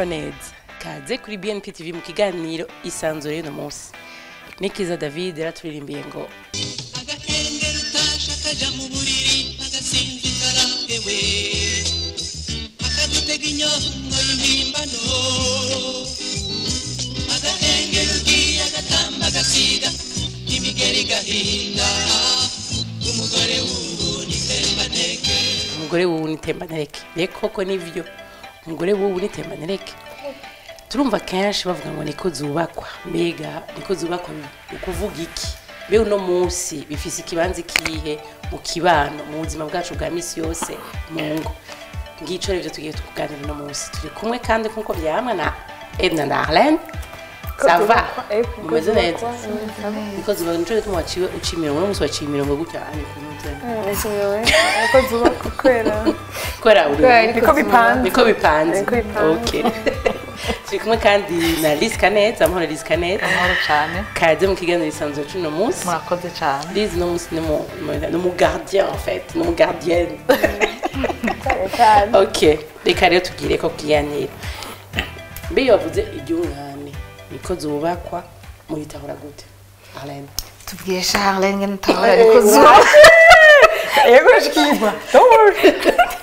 amahoro neza kaze kuri bnp tv mu kiganiro isanzure y'uno munsi nikiza david yaraturirimbiye ngo agakengera utasha kaja mu buriri agasinzikara ewe akadutega inyongo y'impimbano agakengera ugiye agatamba agasiga imigeri gahinda umugore w'ubu ni tembaneke umugore wubu ni tembanereke mbega koko nivyo umugore wubu ni tembanereke turumva kenshi bavuga ngo niko zubakwa mbega niko zubakwa ni ukuvuga iki mbega uno munsi bifise ikibanza ikihe mu kibano mu buzima bwacu bwa misi yose mu ngo ngico rivyo tugiye tukuganira uno munsi turi kumwe kandi nkuko vyamwe na edna na arlene sava mumeze neza niko zubakwa nico gituma waciwe uca imirongo uno munsi waciye imirongo gutya ani ku mutwe niko zubakwa kwera kubera uri niko bipanze niko bipanze Niko bipanze. okay turi kumwe kandi na Liz Kanet amahoro Liz Kanet amahoro cyane kaze mu kiganiro isanzwe cy'uno munsi murakoze cyane Liz no munsi ni mu ni mu gardien en fait ni mu gardienne cyane okay reka rero tugire ko kiganiro mbe iyo wavuze iryungane niko zubakwa muyitahura gute Arlene tubwiye charlene ngene utabona ariko zuba yego shikirwa don't worry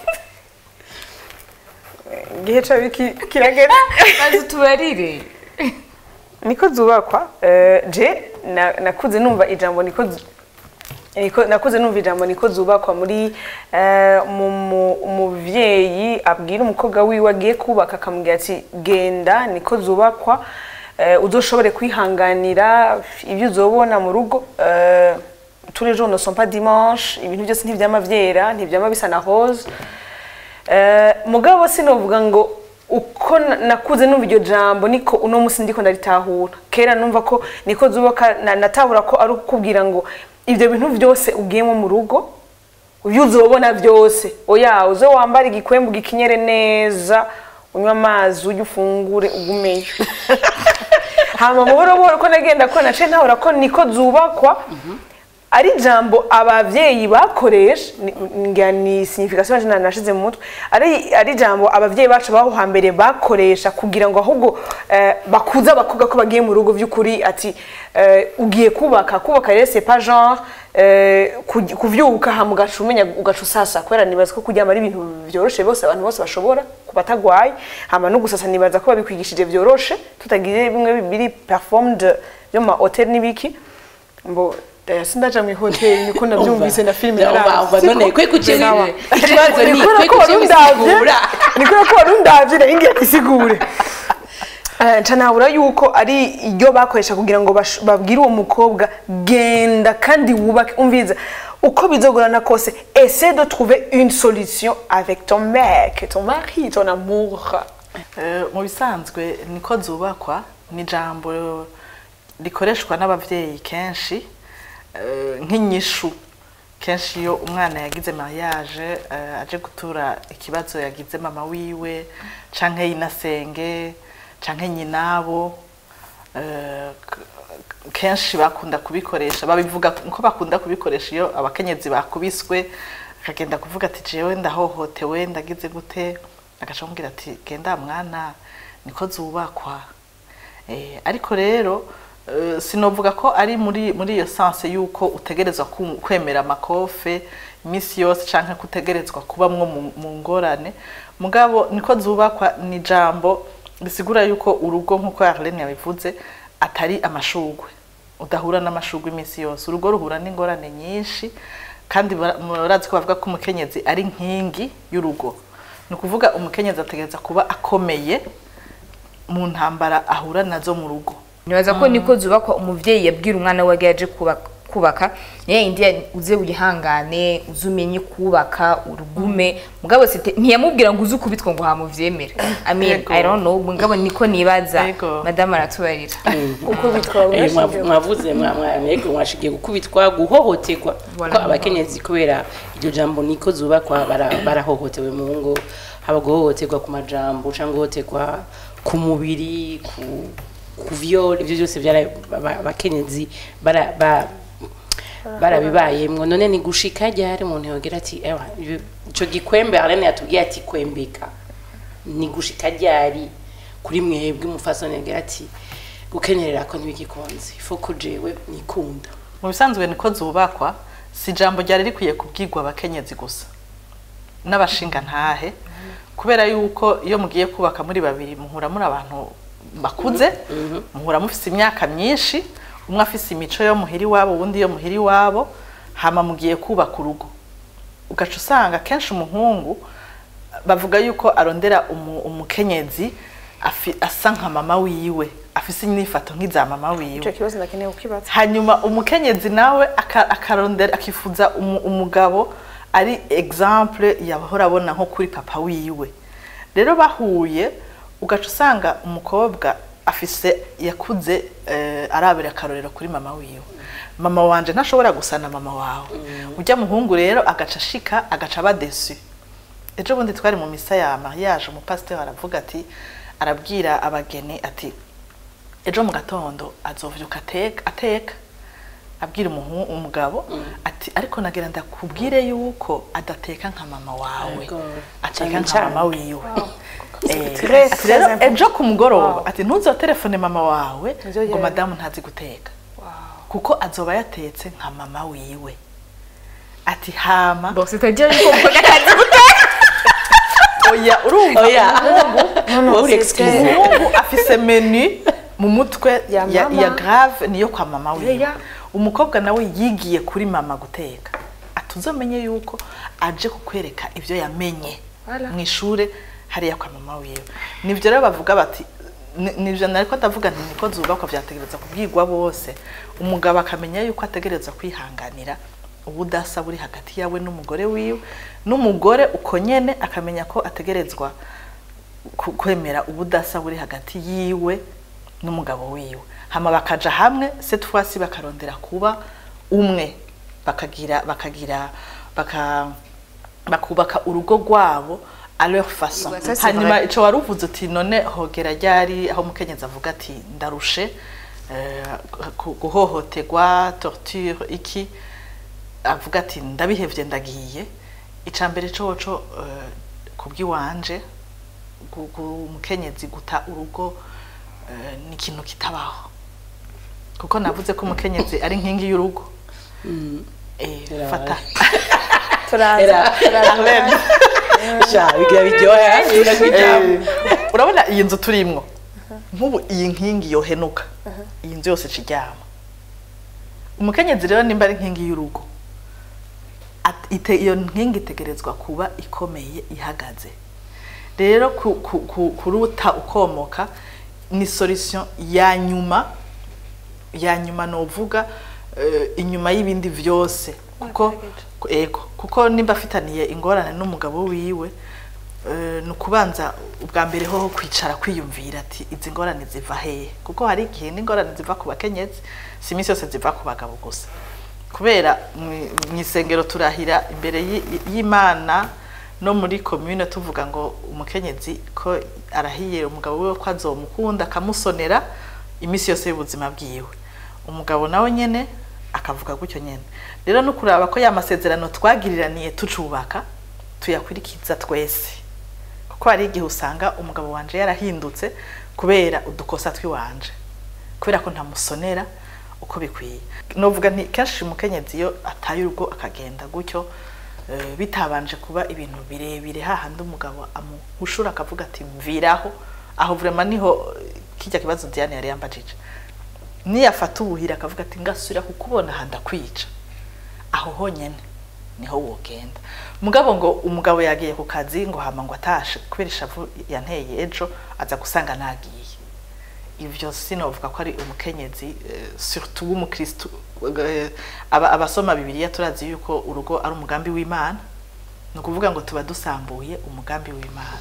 igihe cabi ki- kiragera maze utubarire niko zubakwa eh, je na- nakuze numva ijambo niko zu- niko- nakuze numva ijambo niko zubakwa muri eh, mu- mu- umuvyeyi abwira umukobwa wiwe agiye kubaka akamubwira ati genda niko zubakwa eh, uzoshobore kwihanganira ibyo uzobona mu rugo eh, tous les jours ne sont pas dimanche ibintu byose ntivyama vyera ntivyama bisa na rose Eh, mugabo sinovuga ngo uko na- nakuze numva iryo jambo niko uno musi ndiko ndaritahura kera numva ko niko zubaka na- natahura ko ari ukubwira ngo ivyo bintu vyose ugiyemo mu rugo ibyo uzobona byose oya uze wambara igikwembu gikinyere neza unywa amazi ujye ufungure ugumeyo hama buhoro buhoro ko nagenda ko nace ntahura ko niko zubakwa ari ijambo abavyeyi bakoresha ni- ngira ni signification jana nashize mu mutwe ari ari ijambo abavyeyi bacu baho hambere bakoresha kugira ngo ahubwo eh, bakuza abakobwa ko bagiye mu rugo vy'ukuri ati eh, ugiye kubaka kubaka rero c'est pas genre eh, kuj- kuvyuka hama ugaca umenya ugaca usasa kubera nibaza ko kuryama ari ibintu vyoroshe bose abantu bose bashobora ku batagwaye hama no gusasa nibaza ko babikwigishije vyoroshe tutagiye bimwe biri performed byo mu ma hotel n'ibiki mbo eh, sindaja mu hoteli niko navyumvise na filime Umva- umva- umva none kwe kuciye Nawa. ikibazo ni Nikora kwe ko kuciye warundavye bisigura nikora ko warundavye nayo ngiye kwisigure Eh, nca nabura yuko ari iryo bakoresha kugira ngo bash- babwire uwo mukobwa genda kandi wubake umviza uko bizogorana kose essaie de trouver une solution avec ton mec ton mari ton amour Eh, mu bisanzwe niko zubakwa ni ijambo rikoreshwa n'abavyeyi kenshi eh, nk'inyishu kenshi iyo umwana yagize mariage eh, aje gutura ikibazo yagize mama wiwe canke yinasenge canke nyinabo eh, k- kenshi bakunda kubikoresha babivuga ko bakunda kubikoresha iyo abakenyezi bakubiswe akagenda kuvuga ati jewe ndahohotewe ndagize gute agaca amubwira ati genda mwana niko zubakwa Eh, ariko rero eh, sinovuga ko ari muri muri iyo sanse yuko utegerezwa ku- kwemera amakofe iminsi yose canke kutegerezwa kubamwo mu- mu ngorane mugabo niko zubakwa ni ijambo risigura yuko urugo nk'uko Arlene yabivuze atari amashugwe udahura n'amashugwe iminsi yose urugo ruhura n'ingorane nyinshi kandi bara- murazi ko bavuga ko umukenyezi ari nkingi y'urugo ni ukuvuga umukenyezi ategereza kuba akomeye mu ntambara ahura nazo mu rugo nibaza ko niko zubakwa umuvyeyi yabwira umwana we yaje kubaka kubaka niyo yindi ya- uze wihangane uze umenye kubaka urugume mugabo site ntiyamubwira ngo uze ukubitwa ngo hamuvyemere i mean Yego. i don't know mugabo niko nibaza Yego. madame aratubarira uko bitwa Eh, mwavu- mwavuze mwa- mwa- mwebwe mwashigiye gukubitwa guhohoterwa Voilà. ko abakenyezi kubera iryo jambo niko zubakwa bara- barahohotewe mu ngo haba guhohoterwa ku majambo cyangwa guhohoterwa ku mubiri ku ku vyole ibyo byose byara aba- abakenyezi bara ba- barabibayemwo none ni gushika ryari umuntu yogira ati ewa ico gikwembe Arlene yatubwiye ati kwembeka ni gushika ryari kuri mwebwe umufasoni agira ati gukenyerera ko ntibigikunze ifo ko jewe nikunda mu bisanzwe niko zubakwa si ijambo ryari rikwiye kubwirwa abakenyezi gusa n'abashinga ntahe kubera yuko iyo mugiye kubaka muri babiri muhura muri abantu bakuze muhura mufise imyaka myinshi umwe afise imico yo muhira iwabo uwundi yo muhira iwabo hama mugiye kubaka urugo ugaca usanga kenshi umuhungu bavuga yuko arondera umu- umukenyezi afi- asa nka mama wiwe afise inyifato nk'iza mama wiwe icyo kibazo ndakeneye kukibaza hanyuma umukenyezi nawe aka- akarondera akifuza umu- umugabo ari exemple yahora abona nko kuri papa wiwe rero bahuye ugaca usanga umukobwa afise yakuze eh, arabera akarorero kuri mama wiwe mama wanje ntashobora gusa na mama wawe ujya muhungu rero agaca ashika agaca aba desu ejo bundi twari mu misa ya mariage umupasiteri aravuga ati arabwira abageni ati ejo mu gatondo azovyuka ateka ateka abwira umuhu- umugabo ati ariko nagira ndakubwire yuko adateka nka mama wawe Yego. ateka Cane nka cane. mama wiwe Eh, Très, ati très rero important. ejo ku mugoroba Wow. ati ntuzotelefone mama wawe Nzogera. ngo madamu ntazi guteka kuko azoba yatetse nka mama wiwe ati hama bon c'est-à-dire yuko mukunda akazi guteka oya urumva oya no, wowe uri c'est excuse très- umuhungu afise menu mu mutwe Ya ya, mama. ya grave niyo kwa mama wiwe Oya. umukobwa nawe yigiye kuri mama guteka atuzomenye yuko aje kukwereka ibyo yamenye Voilà. mu ishure hariya kwa mama wiwe nivyo rero bavuga bati ni- nivyo nariko ndavuga nti niko zubakwa vyategereza kubwirwa bose umugabo akamenya yuko ategereza kwihanganira ubudasa buri hagati yawe n'umugore wiwe n'umugore uko nyene akamenya ko ategerezwa ku- kwemera ubudasa buri hagati yiwe n'umugabo wiwe hama bakaja hamwe cette fois ci bakarondera kuba umwe bakagira bakagira baka bakubaka urugo rwabo à leur façon Ouais, ça, c'est hanyuma vrai. ico waruvuze uti none hogera ryari aho umukenyezi avuga ati ndarushe eh, ku- guhohoterwa torture iki avuga ati ndabihevye ndagiye ica mbere coco eh, kubw'iwanje gu- gu- umukenyezi guta urugo eh, ni ikintu kitabaho kuko navuze ko umukenyezi ari nkingi y'urugo eh, Birabaye. fata turaza Era. turaza sha bigira biryoha bigira kwijambo Eh, urabona iyi nzu turimwo nk'ubu iyi nkingi yohenuka iyi nzu yose ikiryama umukenyezi rero nimba ari nkingi y'urugo at- ite- iyo nkingi itegerezwa kuba ikomeye ihagaze rero ku- ku- ku- kuruta ukomoka ni solution ya nyuma ya nyuma novuga eh, inyuma y'ibindi vyose kuko ego kuko nimba afitaniye ingorane n'umugabo wiwe eh, ni ukubanza ubwa mbere hoho kwicara kwiyumvira ati izi ngorane ziva hehe kuko hari igihe n'ingorane ziva ku bakenyezi si iminsi yose ziva ku bagabo gusa kubera mwi- mw'isengero turahira imbere y'i- y'imana no muri komune tuvuga ngo umukenyezi ko arahiye umugabo wiwe ko azomukunda akamusonera iminsi yose y'ubuzima bwiwe umugabo nawe nyene akavuga gutyo nyene rero no kuraba ko ya masezerano twagiriraniye tucubaka tuyakurikiza twese kuko hari igihe usanga umugabo wanje yarahindutse kubera udukosa twiwanje kubera ko ntamusonera uko bikwiye novuga nti kenshi umukenyezi iyo ataye urugo akagenda gutyo eh, bitabanje kuba ibintu birebire hahandi umugabo amuhushura akavuga ati mviraho aho vraiment niho eh, kijya kibazo Diane yari yambajije niyafata ubuhira akavuga ati ngasubira kukubona aha ndakwica aho honyene niho wogenda mugabo ngo umugabo yagiye ku kazi ngo hama ngo atashe kubera ishavu yanteye ejo aza gusanga nagiye ivyo sinovuga ko ari umukenyezi eh, surtout w'umukristu eh, aba- abasoma bibiliya turazi yuko urugo ari umugambi w'imana ni ukuvuga ngo tuba dusambuye umugambi w'imana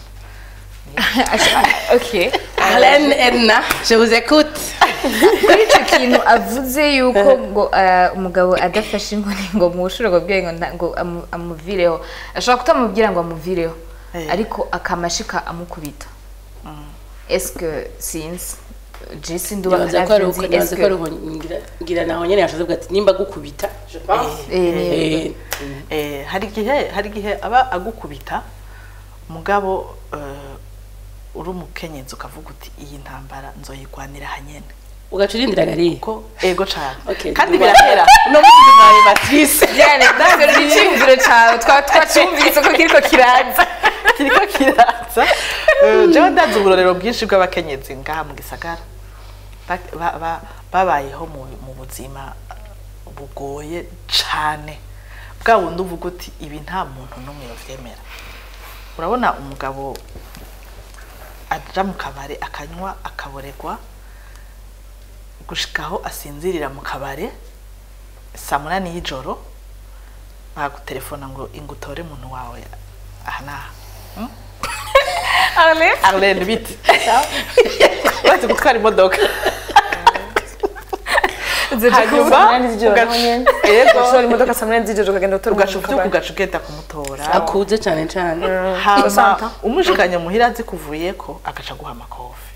ok Arlène Edna je vous écoute kuri icyo kintu avuze yuko ngo eh, umugabo adafashe inkoni ngo mushobora kubwira ngo nta- ngo amu- amuvireho ashobora kutamubwira ngo amuvireho Eh. ariko akamashika amukubita eske sinzi jesi nduba nibaza ko ari uko ntavyonzi, nibaza ko ari eske- uko ngira- ngira naho nyene yashoze kuvuga ati nimba gukubita je pense Eh, ni- Eh, eh, hari igihe hari igihe aba agukubita mugabo eh, uri umukenyezi ukavuga uti iyi ntambara nzoyigwanira hanyene ugaca urindira gariya ko ego cane Okay, kandi duba- birahera uno munsi duhaye matrice Diane dore icyumviro cyawe twa twacyumvise ko kiriko kiraza kiriko kiraza Eh, jewe ndazi uburorero bwinshi bw'abakenyezi ngaha mu gisagara Ba- ba- ba- babayeho mu mu buzima bugoye cane bwa bundi uvuga uti ibi nta muntu n'umwe yovyemera urabona umugabo aja mu kabare akanywa akaboregwa gushikaho asinzirira mu kabare saa munani y'ijoro bagutelefona ngo ingutore umuntu wawe aha n'aha Ale Arlene bite uretse gutwara imodoka hanyuma munani z'ijoro ugaca- naho nyene yego ushobora imodoka saa munani z'ijoro ukagenda gutora ugaca umuntu uvyuka mu kabari. ugaca ugenda kumutora akuze cyane cyane hama Santa. umushikanye muhira azi kuvuyeko agaca guha amakofi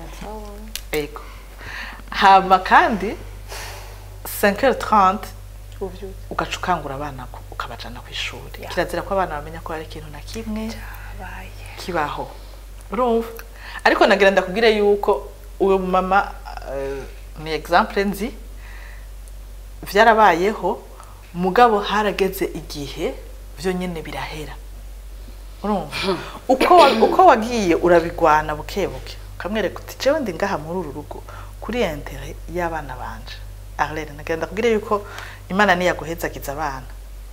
ego hama kandi 5h30 ugaca ukangura abana ku- ukabajana ku ishuri kirazira ko abana bamenya ko hari ikintu na kimwe kibaho urumva ariko nagira ndakubwire yuko uwo mama eh, ni exemple nzi vyarabayeho mugabo harageze igihe vyo nyene birahera urumva uko wa- uko wagiye urabigwana buke buke ukamwereka uti jewe ndi ngaha muri uru rugo kuri intere y'abana banje Arlene nagira ndakubwire yuko imana niyaguhezagiza abana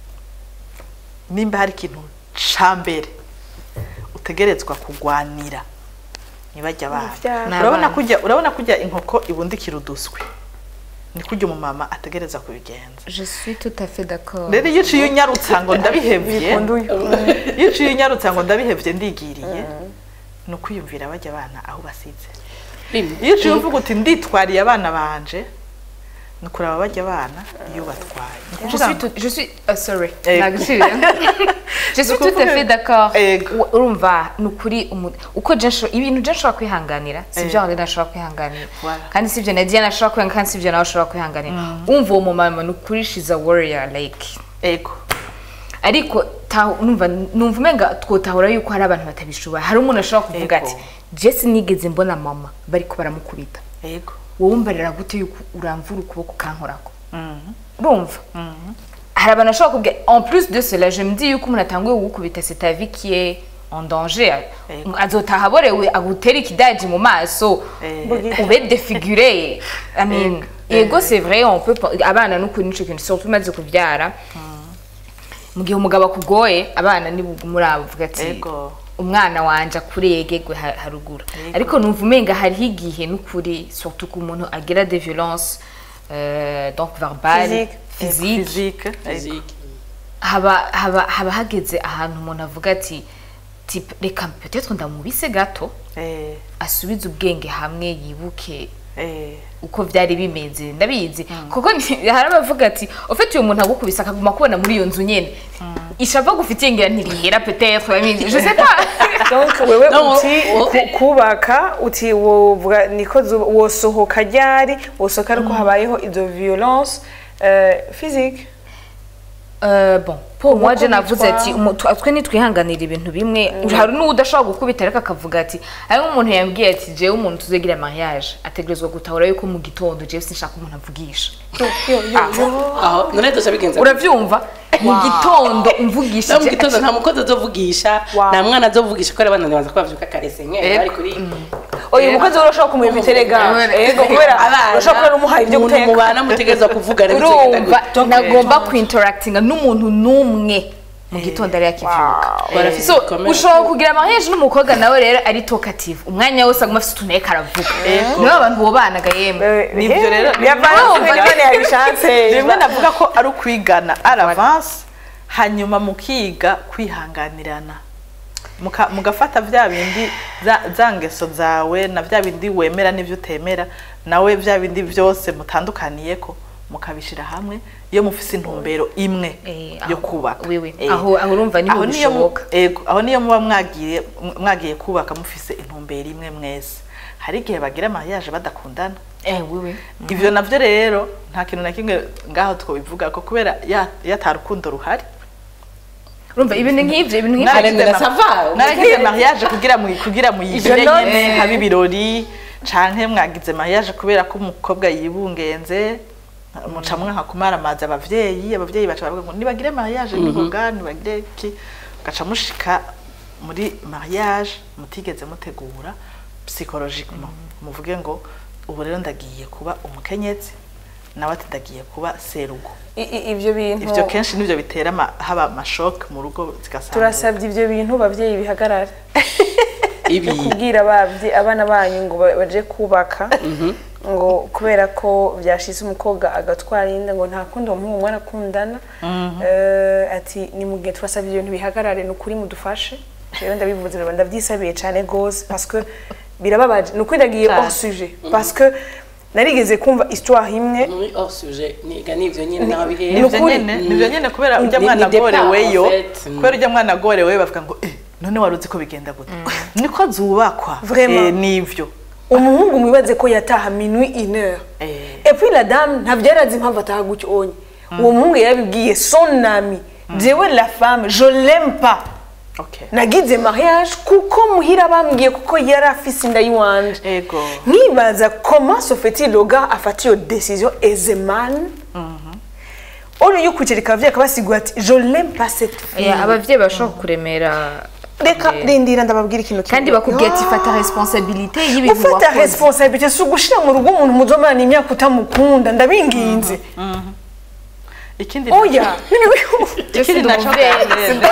nimba hari ikintu ca mbere utegerezwa kugwanira ntibajya abana Uruvyaro. urabona N'abana. kujya urabona kujya inkoko ibundikira uduswi ni kujya umumama ategereza kubigenza je suis tout à fait d'accord rero iyo uciye unyarutsa ngo ndabihevye Bikunda uyu. iyo uciye unyarutsa ngo ndabihevye ndigiriye ni ukwiyumvira bajya abana aho basize rimwe iyo uciye uvuga uti nditwariye abana banje ni ukuraba bajya abana iyo batwaye Ni Je ukuvuga suis ngo- tout, je suis, uh, sorry, Eh. nagusubira. je suis tout à ukuvuga- fait d'accord. Ego. U- Urumva ni ukuri umu- uko je nsho- ibintu je nshobora kwihanganira si Eh. byo Henri ashobora kwihanganira Voilà. kandi si byo na Diana ashobora kwihanganira kandi si byo nawe ashobora kwihanganira umva uwo mumama ni ukuri she's a warrior like ego ariko tahu- numva numva umenga twotahura yuko hari abantu batabishoboye hari umuntu ashobora kuvuga Ego. ati jesi nigeze mbona mama bariko baramukubita ego wowe umbarira gute yuko uramvura ukuboko ukankorako Mhm. urumva hari abantu bashobora kubwira en plus de cela je me dis yuko umuntu atanguye kugukubita c'est ta vie qui est en danger Ego. azotaha aborewe agutera ikidaji mu maso Eh. ube défiguré I mean ego c'est vrai on peut pas- abana n'ukuri nico kintu surtout umaze kubyara mu gihe umugabo akugoye abana ni muri abo uvuga ati Ego. umwana wanje akurege ha- haruguru ariko numva umenga hariho igihe n'ukuri surtout ku muntu agira des violences euh, donc verbales Physique. physique physique ego. Physique. haba haba haba hageze ahantu umuntu avuga ati "Tipe, reka peut-être ndamubise gato Eh, asubize ubwenge hamwe yibuke eh, uko byari bimeze ndabizi kuko ni- hari abavuga ati ufite uyu muntu agukubise akaguma kubona muri iyo nzu nyene ishava gufitiye ngira ntirihera peut-être I mean, je sais pas donc wewe No, uti wo- ku- kubaka uti wovuga niko zuba- wosohoka ryari wosohoka ariko habayeho izo violence euh, physique Euh, bon pour moi je Gukubitwa. navuze ati umu- twa- twe nitwihanganira ibintu bimwe hari n'udashobora gukubita ariko akavuga ati hari nk'umuntu yambwiye ati jewe umuntu tuzegira mariage ategerezwa gutahura yuko mu gitondo jewe sinshaka umuntu avugisha aho none dusha bigenza uravyumva mu gitondo no mu umvugishije gitondo nta mukozi azovugisha nta mwana azovugisha ko ari abana baza ko bavyuka kare senyeri bari kuri oya umukozi we urashobora kumuha imiterega ego kubera urashobora kuba umuhaye ibyo umuntu guteka mubana mutegereza kuvugana urumva nagomba kuinteractinga n'umuntu n'umwe mu gitondo ari yakivyuka barafise so ibikomere. ushobora kugira mariage n'umukobwa nawe rero ari talkative umwanya wose aguma afite utuntu ariko aravuga nibo abantu bobanaga yemwe Nivyo rero- yavanze none yabishatse rimwe navuga ko ari ukwigana ari avance hanyuma mukiga kwihanganirana Muka- mugafata vya bindi za- za ngeso zawe na vya bindi wemera n'ivyo utemera nawe vya bindi vyose mutandukaniyeko mukabishira hamwe iyo mufise intumbero imwe Eh, yo aho- kubaka wiwe. Eh. Aho- aho urumva niho Aho niyo mu- bishoboka. ego aho niyo muba mwagiye mwagiye kubaka mufise intumbero imwe mwese hari igihe bagira mariage badakundana eh wiwe ivyo navyo rero nta kintu na kimwe ngaho twobivuga ko kubera ya- iyo ata rukundo ruhari urumva ibintu nk'ibyo ibintu nk'ibyo Naragize Naragize na ma- sava, naragize mariage kugira mu kugira muyigire Ivyo nyene note. haba ibirori canke mwagize mariage kubera ko umukobwa yibungenze muca mwanka kumaramaza abavyeyi abavyeyi baca bavuga ngo nibagire mariage niboga nibagire ki gaca mushika muri mariage mutigeze mutegura psychologiquement muvuge ngo ubu rero ndagiye kuba umukenyezi nawe ati ndagiye kuba serugo I- i- ivyo bintu ivyo kenshi nivyo bitera ama- haba amashoke mu rugo zigasanga turasabye ivyo bintu babyeyi bihagarare ibi kubwira abavye abana banyu ngo ba- baje kubaka ngo kubera ko byashize umukobwa agatwara inda ngo nta kundi uwo muhungu mwarakundana Eh, ati ni mu gihe turasabye ibyo bintu bihagarare ni ukuri mudufashe rero ndabivuze rero ndavyisabiye cyane gose parce que birababaje ni ukuri ndagiye Cane. hors sujet parce que narigeze kumva histoire imwe muri hors sujet niga nivyo nyine naho Ni bihera nivyo ukuri. nyene nivyo nyene kubera Ni- urya ni mwana départ, agoreweyo en fait. Mm. kubera urya mwana agoreweyo bavuga ngo eh none wari uzi ko bigenda gute niko zubakwa Vraiment. Eh, nivyo umuhungu mwibaze ko yataha minuit une heure Eh. et puis la dame ntabyo yari azi impamvu ataha gutyo onye uwo muhungu yarabibwiye son ami jewe la femme je l'aime pas okay nagize mariage kuko muhira bambwiye kuko yari afise inda y'iwanje ego nkibaza comment se fait-il le gars afata iyo décision aisément au lieu yo kwicarika abavyeyi akabasigura ati je l'aime pas cette fille Eh, abavyeyi bashobora kuremera reka eh, rindira ndababwira ikintu kimwe. kandi bakubwira ati Ah. fata responsabilité y'ibintu ufata wakoze responsabilité si ugushira mu rugo umuntu muzomana imyaka utamukunda ndabinginze ikindi oya ikindi naco umuvyeyi.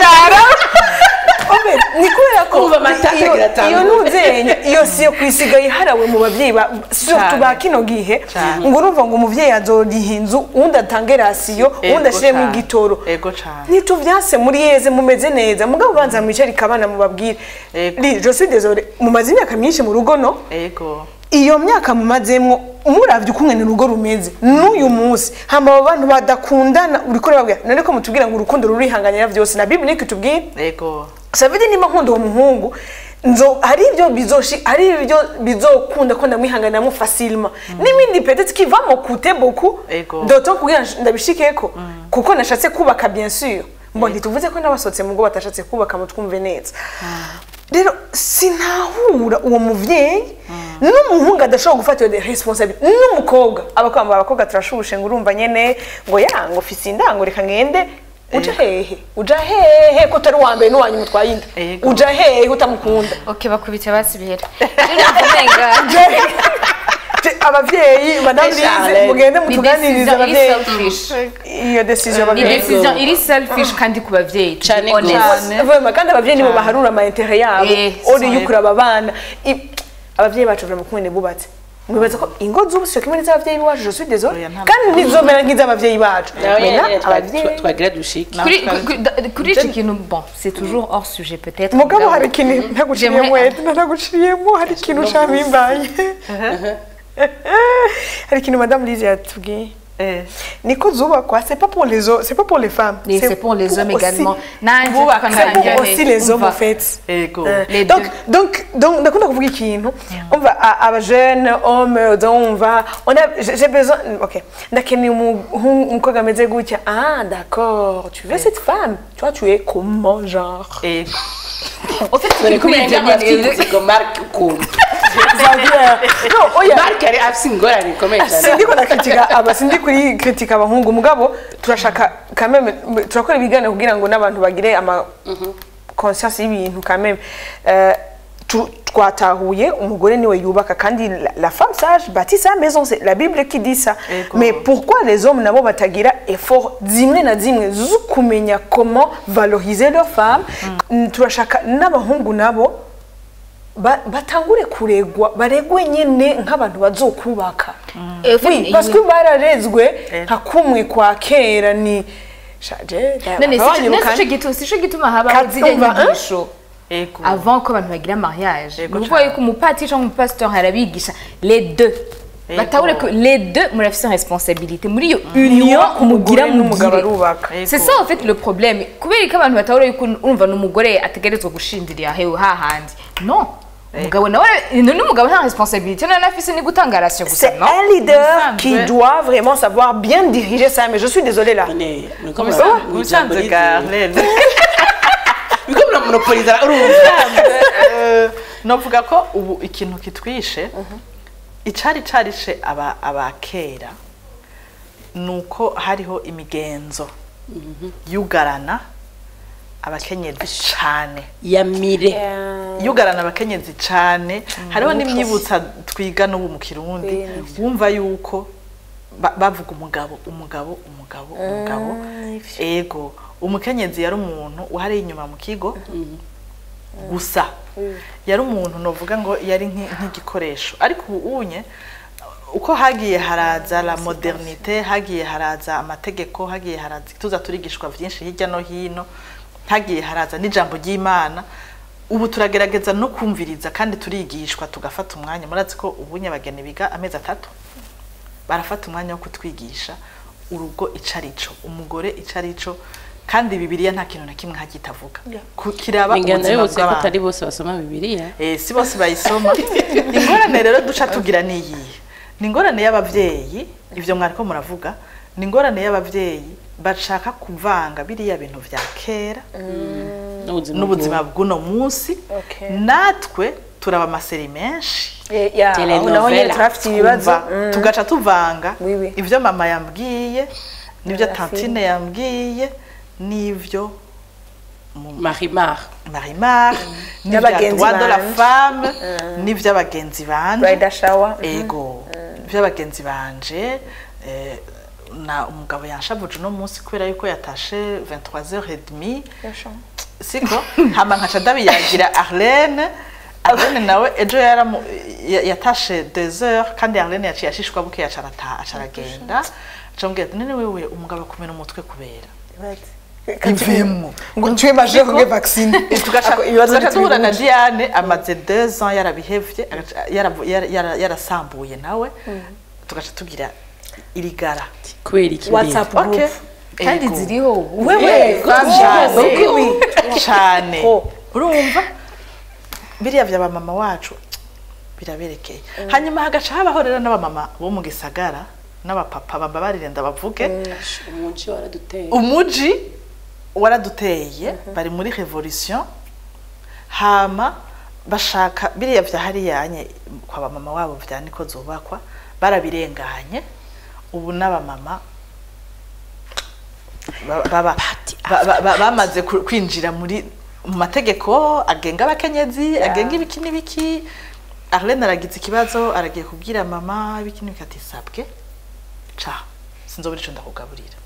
Obe, ni kubera ko Kumva amatata iyo- agira iyo atanu. ntuzenya iyo siyo kwisigaye iharawe mu babyeyi ba surtout ba kino gihe Cane. ngo urumva ngo umuvyeyi azoriha inzu uwundi atange rasiyo uwundi ashiremo cane. igitoro ego cane ntituvyase muri yeze mumeze neza mugabo banza mwicarika abana mubabwire Ego. Li, je suis désolé mumaze imyaka myinshi mu rugo no ego iyo myaka mumazemwo muravye ukungene urugo rumeze n'uyu munsi hama abo bantu badakundana uriko urababwira none ko mutubwira ngo urukundo rurihanganira vyose na bible niko itubwira ego savidi nimba nkunda uwo muhungu nzo hari ibyo bizoshi hari ibyo bizokunda ko ndamwihanganiramo facilement n'ibindi peut-être qui va me coûter beaucoup Ego. d'autant kugira ngo ndabishikeko kuko nashatse kubaka bien sûr mbo ntituvuze ko n'abasohotse mu rugo batashatse kubaka mu twumve neza rero sinahura uwo muvyeyi n'umuhungu adashobora gufata iyo responsabilité n'umukobwa abakobwa abakobwa turashushe ngo urumva nyene ngo ya ngo fise indango reka ngende uja hehe uja hehe ko utari uwa mbere n'uwanyu mutwaye inda Ego. uja hehe utamukunda ok bakubita basi bihera umenga Je- abavyeyi madame Lise Charlotte. mugende ni mutuganirize decision iri abavyeyi selfish iyo decision ni abavyeyi decision iri selfish kandi ku bavyeyi to be Cane honest. gose. Vraiment, kandi abavyeyi nibo baharura ama intérêt yabo Eh, uri c'est yukuraba abana I- abavyeyi bacu vraiment kumwe bubatse mwibaza ko ingo z'ubu sio kimwe n'iz'abavyeyi bacu je suis désolé Oya, nta- kandi ntizomera nk'iz'abavyeyi bacu nawe Maintenant, nyene twa- abavyeyi twa- twagira dushike kuri kuri- da- kuri iki kintu bon c'est toujours hors sujet peut-être mugabo hari ikintu ntaguciriyemo J'aimerais- Edna ntaguciriyemo hari ikintu camimbaye hari ikintu madame Lise yatubwiye eh niko zubakwa c'est pas pour les hommes c'est pas pour les femmes Et c'est pour les hommes aussi- également nanjye Bubaka c'est pour tukanangira aussi les hommes umva. en fait ego Euh, Les donc, deux. donc, donc, ndakunda kuvuga ikintu umva a- aba jeune homme umva on a j'ai j'ai besoin ok ndakeneye umu- umukobwa ameze gutya ah d'accord tu veux cette femme toi tu es comment genre ego En fait, dore c'est ko umenga kuri ibyo nyene. abafite ngo mark ukuntu Xavier no oya mark yari afite ingorane ikomeye cyane sindi ko nakritika aba sindi kuri kritika abahungu mugabo turashaka kameme turakora ibiganiro kugira ngo n'abantu bagire ama conscience y'ibintu kameme Euh, tu- twatahuye umugore niwe yubaka kandi la, la femme sage bâtit sa maison c'est la bible qui dit ça Ego. mais pourquoi les hommes nabo batagira effort zimwe na zimwe zo kumenya comment valoriser leur femme turashaka n'abahungu nabo ba- batangure kuregwa baregwe nyine nk'abantu bazokubaka Eh, en oui fait, parce oui. que bararezwe nka kumwe kwa kera ni shaje none abanyirukana. si cyo gituma si cyo gituma habaho Kati ziriya umva, hein? nyigisho ego avant ko abantu bagira mariage Yego ni ukuvuga cane. yuko umupatiri cyangwa umupasitori arabigisha les deux Yego. batahure ko les deux murafise responsabilité muri iyo union union mugira umugore n'umugabo mugire arubaka Ego. c'est ça en fait le problème kubera ko abantu batahure yuko urumva ni umugore ategerezwa gushindirira hewe hahandi non umugabo nawe none umugabo nta responsabilité none afise ni gutanga ratio gusa C'est no un leader Musanzwe. qui doit vraiment savoir bien diriger ça, mais je suis désolée là. none muriko Musanzwe- mura- mwijambo musanzwe rizi. Garlene. muriko muramonopoliza urumva Eh, novuga ko ubu ikintu kitwishe icari carishe aba abakera nuko hariho imigenzo yugarana abakenyezi cane yamire yugarana abakenyezi cane hariho n'imyibutsa twiga n'ubu mu kirundi wumva yuko ba- bavuga umugabo umugabo umugabo umugabo ego umukenyezi yari umuntu uhari inyuma mu kigo gusa yari umuntu novuga ngo yari nk'i- nk'igikoresho ariko ubu unye uko hagiye haraza la modernite hagiye haraza amategeko hagiye haraza tuza turigishwa vyinshi hirya no hino hagiye haraza n'ijambo ry'imana ubu turagerageza no kumviriza kandi turigishwa tugafata umwanya murazi ko ubunye abageni biga amezi atatu barafata umwanya wo kutwigisha urugo ico arico umugore ico arico kandi bibiliya nta kintu na kimwe hagitavuga Ku- kiraba ingano ubuzima yose ko bw'abantu atari bose basoma bibiliya Eh, si bose bayisoma ingorane rero duca tugira niyihe ni ingorane y'abavyeyi ivyo mwariko muravuga ni ingorane y'abavyeyi bashaka kuvanga biriya bintu vya kera n'ubuzima bw'uno munsi Okay. natwe turaba amaseri menshi Eh, ya, aho naho nyine Telenovela. turafite ibibazo twumva, tugaca tuvanga Oui, oui. ivyo mama yambwiye n'ivyo La tantine film. yambwiye n'ivyo marimar marimar n'ivya N'abagenzi droit de la banje. femme n'ivy'abagenzi banje Bridal shower. ego ivy'abagenzi banje eh, na umugabo yanshavuje uno munsi kubera yuko yatashe 23h30 siko hama nkaca ndabiyagira Arlene Arlene nawe ejo yaramu ya- yatashe 2h kandi Arlene yaciye ashishwa buke yaca arataha aca aragenda aca ambwira ati none wewe umugabo akumena umutwe kubera ivemo ngo tuye maje kuge vaccine tugaca Ako- ibibazo tugaca duhura na ntitubihuje. Diane amaze deux ans yarabihevye agaca- yaravu- yara- yara- yarasambuye nawe tugaca tugira irigara kubera iki WhatsApp mbere? group. Okay. kandi Ego. ziriho ubu Wewe, Eh, Cyane. Oui, oui. cyane Ko. urumva biriya vya bamama wacu biraberekeye hanyuma hagaca habaho rero n'abamama bo mu gisagara n'abapapa bamba barirenda bavuge umuji waraduteye umuji waraduteye bari muri revolution hama bashaka biriya vya hariyanye kwa bamama wabo vya niko zubakwa barabirenganye ubu n'abamama ba- baba ba- ba- ba- bamaze ku- kwinjira muri mu mategeko agenga abakenyezi agenga ibiki n'ibiki Arlene aragize ikibazo aragiye kubwira mama ibiki n'ibiki ati sabwe ca sinzobura ico ndakugaburira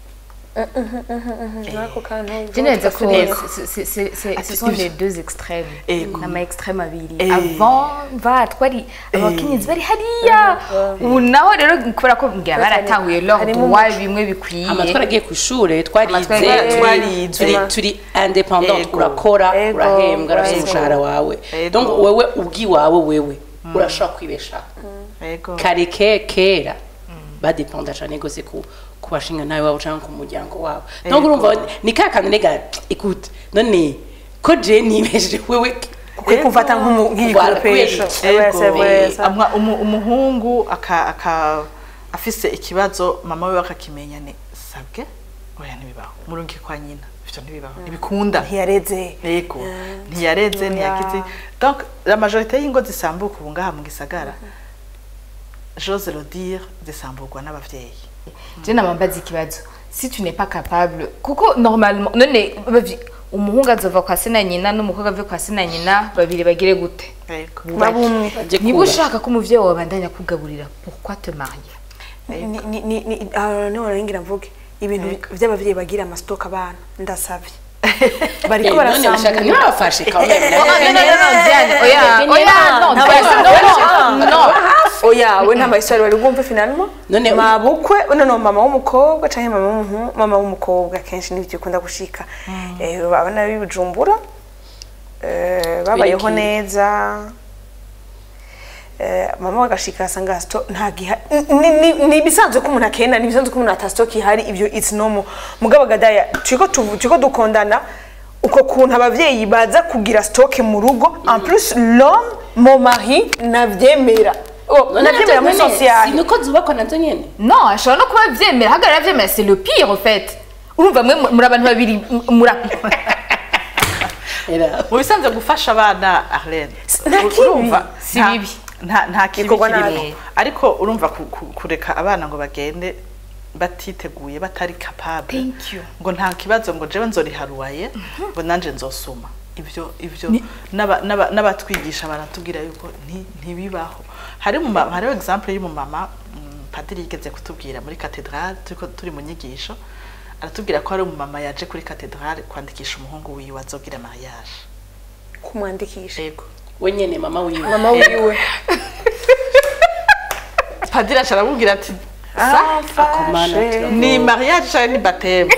Nako kantu Je neza ko Ego. c'est- c'est- c'est- c'est- ce Ati, sont ibyo. les deux extrêmes Ego. ama extrême abiri Eh. avant va twari abakenyezi bari hariya ubu naho rero kubera ko ngira baratahuye leur harimo droit bimwe bikwiye ama twaragiye ku ishure twarize twaragiye- turi- twarize. turi turi independent Ego. urakora Ego. urahembwa urafite Ego. umushahara wawe Ego. donc wewe ubwiwawe wewe urashobora kwibeshaho Ego. kare ke kera badependa cyane gose ku ku bashinga nawe wabo cyangwa ku muryango wabo donc Ego. urumva ni ka kantu nega écoute none ko je nibesheje wewe kwe kumfata nk'umu- nk'igikoropesho Ego. Ouais, c'est vrai, ça. Amwa- umu- umuhungu aka aka afise ikibazo mama we akakimenya ni sabwe oya ntibibaho murungi kwa nyina ivyo ntibibaho ntibikunda ntiyareze yego ntiyareze ntiyagize donc la majorité y'ingo zisambuka ubu ngaha mu gisagara j'ose le dire zisamburwa n'abavyeyi je namambaza ikibazo si tu n'es pas capable kuko normalement none bavi- umuhungu azova kwa se na nyina n'umukobwa ave kwa se na nyina babiri bagire gute yego baba umwe Je niba kubaha. ushaka ko umuvyeyi wawe abandanya kugaburira pourquoi te marier Ni- ni- ni- ni- ah, niho naringira mvuge ibintu by'abavyeyi bagira amasitoke abana ndasavye Eh, bariko none bashaka barasambura ntibabafashe quand même Oh, non, non, non, non, Diane, oya, oya, non, Diane, non, non, non. oya we nta mahistoire bari bwumve finalement None- mabukwe no mama w'umukobwa canke mama w'umuhungu mama w'umukobwa kenshi nivyo ukunda gushika eh abana b'ibujumbura eh babayeho Kubera iki? neza eh mama bagashika asanga sto nta giha ni- ni- ni bisanzwe ko umuntu akenda ni bisanzwe ko umuntu ata stock ihari ibyo it's normal mugabo gadaya turiko tuvu- turiko dukondana uko kuntu abavyeyi baza kugira stoke mu rugo en plus l'homme mon mari navyemera Oh, navyemera muri social niko zubakwa nazo nyene non ashobora no kuba avyemera hagarara avyemera c'est le pire en fait urumva mwe muri abantu babiri m- muri era mu bisanzwe gufasha abana arlene nta kibi. urumva Si nta- bibi. nta nta kibi Bikorwa kirimo nabi. ariko urumva ku- ku- kureka abana ngo bagende batiteguye batari capable Thank you. ngo nta kibazo ngo jewe nzoriharuwaye ngo nanje nzosoma ibyo ibyo n'aba- n'aba- n'abatwigisha baratubwira yuko nti- ntibibaho hari mu ma- hariho example y'umumama mm, padiri yigeze kutubwira muri katedrale turiko turi mu nyigisho aratubwira ko hari umumama yaje kuri katedrale kwandikisha umuhungu wiwe azogira mariage kumwandikisha yego we nyene mama wiwe mama wiwe padiri aca aramubwira ati Akomana, turavuga. ni mariage cyangwa ni bateme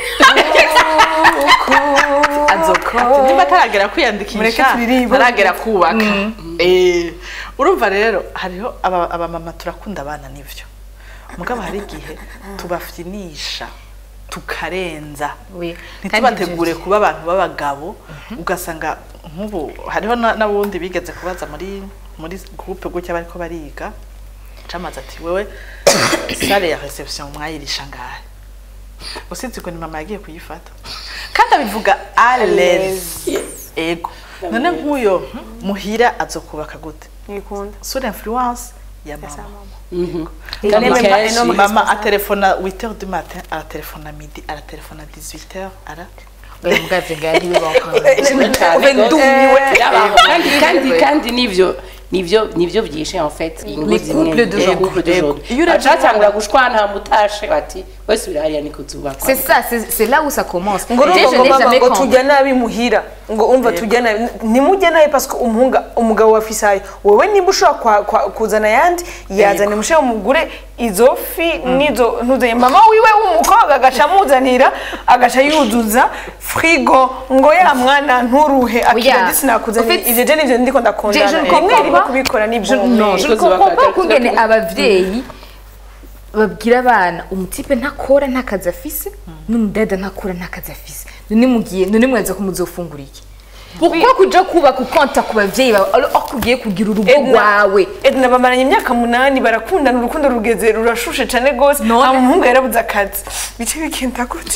azoka ati niba ataragera Mureke kwiyandikisha turirimbe. ntaragera kubaka Eh, urumva rero hariho aba- abamama turakunda abana nivyo mugabo hari igihe tubafyinisha tukarenza Oui. ntitubategure kuba abantu b'abagabo ugasanga nk'ubu hariho na- n'abundi bigeze kubaza muri muri groupe gutya bariko bariga camaze ati wewe sale ya reception mwayirisha ngahe usibye ko ni mama yagiye kuyifata kandi abivuga à l'aise ego none nk'uyo muhira azokubaka gute nikunda sur influence ya mama Mhm. Et Kandi même pas kenshi- énorme mama atelefona 8h du matin aratelefona midi aratelefona 18h ara oya mugavye ngari bibaho cyane Uve gose. ndumiwe. Yabaho. kandi kandi kandi nivyo nivyo nivyo vyishe en fait ingo Les zimwe couples de les jour. couples de jour Iyo uravye bacatangura gushwana mutashe bati wese uri hariya niko zubakwa c'est ça c'est c'est là où ça commence ngo Déjà, urumva je ngo n'ai mama jamais ngo compris. tujya nabi muhira ngo umva tujya nabi ntimujya nabi parce que umuhunga umugabo wa fisayo wowe niba ushobora kwa- kwa- kuzana ayandi yazane mushe umugure izo fi n'izo ntuzanye mama wiwe w'umukobwa agaca amuzanira agaca yuzuza frigo ngo ya mwana nturuhe akira Oya. disi nakuzanira En fait, ivyo je nivyo ndiko ndakundana Je- je ne rimwe comprends rimwe pas. kubikora ni Je- bon non, je ne Niko comprends zubaka, pas kungene zubaka. abavyeyi babwira abana umutipe ntakora nta kazi afise n'umudada ntakora nta kazi afise none mugiye none mwaza ko muzofungura iki pourquoi kuja kubaka ukonta ku bavyeyi bawe alors aho kugiye kugira urugo rwawe Edna bamaranye imyaka munani barakundana urukundo rugeze rurashushe cane gose None- nta muhungu yarabuze akazi bice bigenda gute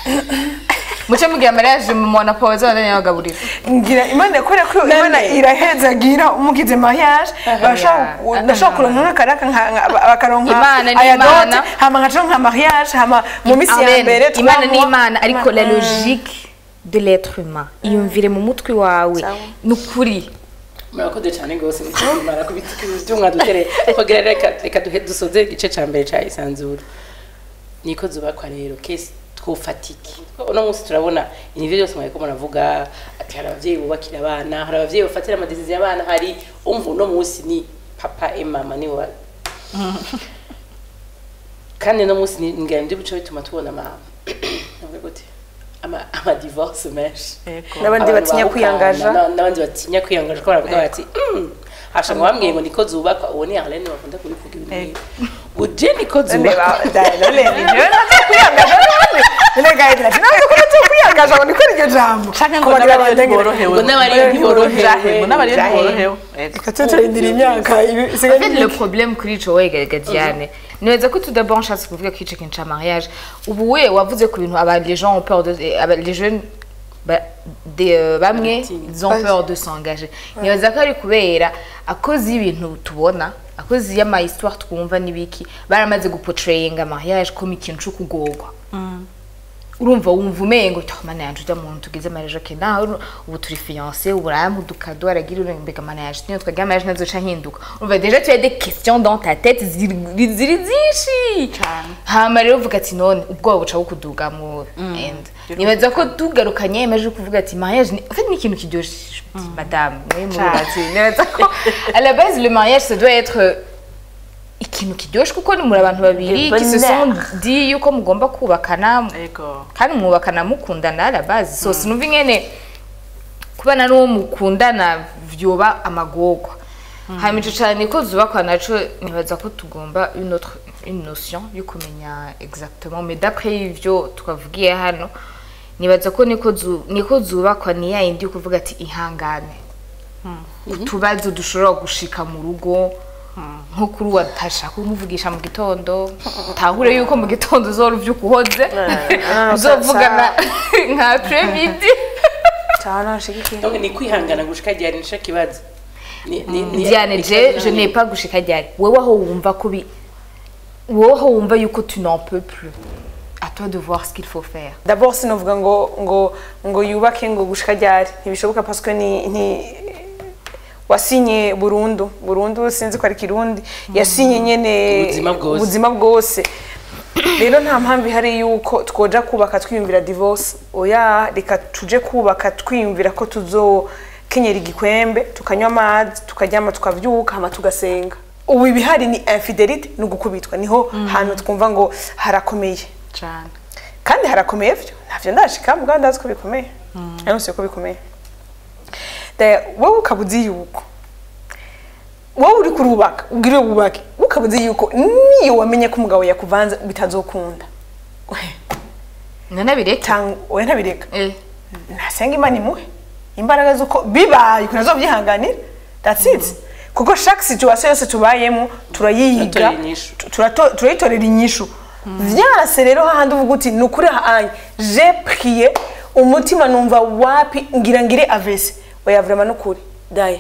muce mugira mariage mu mwana pawa z'abandanya bagaburira ngira imana yakora ko imana irahezagira umugize mariage bashaka ndashaka kuronka nk'akaraka nka- nka- bakaronka Imana ni aya Imana. dote hama nkaca nka mariage hama mu minsi ya Amen. mbere imana trois ni mois. imana ariko la Imana- logique de l'être humain iyumvire mu mutwe wawe Sawa. ni ukuri murakoze cyane rwose mara kubitikiza mwadutere kugira reka reka duhe dusoze igice ca mbere ca isanzura niko zubakwa rero kesi twofatiki uno munsi turabona ibintu byose mwariko muravuga ati hari abavyeyi bubakira abana hari abavyeyi bafatira amadesiziyo abana hari umva uno munsi ni papa e mama ni wa kandi uno munsi ni ngira ndi buco bituma tubona ama navuga gute ama ama divorce menshi n'abandi Abantu batinya bahukana, kwiyangaja na- n'abandi batinya kwiyangaja ko baravuga bati "Mm, hasha ngo bambwiye ngo niko zubakwa uwo ni Arlene bakunda kubivuga ibintu nk'ibi ngo je niko zubakwa kwiyangaja ngo nikora iryo jambo canke ngo Kubagira n'abariyo abandengere. ntiborohewe Ngo n'abariyo ntiborohewe. Jahe, n'abariyo Jahe. ntiborohewe Ego. Reka tube turarindira imyaka ibi- En isigaye fait, ni le mike. problème kuri ico wega Diane niweza ko tout d'abord nshatse kuvuga ko ico kintu ca mariage ubu we wavuze ku bintu aba les gens ont peur de eh, aba les jeunes ba, de, euh, bamwe Baratinya. ils ont peur de s'engager nibaza ko ari kubera akoze y'ibintu tubona akoze y'ama histoire twumva n'ibiki baramaze guportrayinga mariage comme ikintu co kugorwa urumva wumva umengo "Oh, mana yanje ujya muntu tugize mariage okay naho ubu turi fiancé ubu aramuduka do aragira uri mbega mana yanje niyo twagira mariage nazoca hinduka urumva déjà tu as des questions dans ta tête ziri ziri zinshi hama rero uvuga ati none ubwoba buca bukuduga mu end nibaza ko tugarukanye yemeje kuvuga ati mariage ni en fait ni ikintu kiryoshe madame mwe mubazi nibaza ko à la base le mariage ça doit être euh, ikintu kiryoshe kuko ni muri abantu babiri qui se sont dit yuko mugomba kubakana Ego. kandi mwubakana mukundana la base so sinumva ingene kubana n'uwo mukundana vyoba amagorwa hanyuma ico cane ko zubakwa naco nibaza ko tugomba une autre une notion yo kumenya exactement mais d'après ivyo twavugiye hano nibaza ko niko zu- niko zubakwa ni ya yindi yo kuvuga ati ihangane utubazo dushobora gushika mu rugo nko kuri uwa ntashaka kumuvugisha mu gitondo tahure yuko mu gitondo uzora uvyuka uhoze ah, uzovugana nka premidi cyane nashigikiye donc ni kwihangana gushika ryari nico kibazo Ni- ni- ni- Diane ni je ikibazo je n'ai pas gushika ryari wewe aho wumva ko bi wowe aho wumva yuko tu n'en peux plus à toi de voir ce qu'il faut faire d'abord sinovuga ngo ngo ngo yubake ngo gushika ryari ntibishoboka parce que ni ni wasinye burundu burundu sinzi ko ari kirundi yasinye nyene Ubuzima bwose. ubuzima bwose rero nta mpamvu ihari yuko twoja kubaka twiyumvira divorce oya reka tuje kubaka twiyumvira ko tuzokenyera igikwembe tukanywa amazi tukaryama tukavyuka hama tugasenga ubu ibihari ni infidelite ni ugukubitwa niho hantu twumva ngo harakomeye cyane kandi harakomeye vyo ntavyo ndashika mugabo ndazi ko bikomeye ariko ko bikomeye Daya, wowe ukaba uzi yuko wowe uri kurubaka ubwire wubake ukaba uzi yuko niyo wamenye ko umugabo yakuvanze bitazokunda nanabireke tanga oya ntabireka eh nasenga imana imuhe imbaraga z'uko bibaye ukuntu azobyihanganira that's it kuko chaque situation yose tubayemo turayiyiga Turatorera inyishu. tu- turato- turayitorera inyishu vyase rero hahandi uvuga uti ni ukuri hahanye je priye umutima numva wapi ngira ngire avese oya vraiment nukuri daya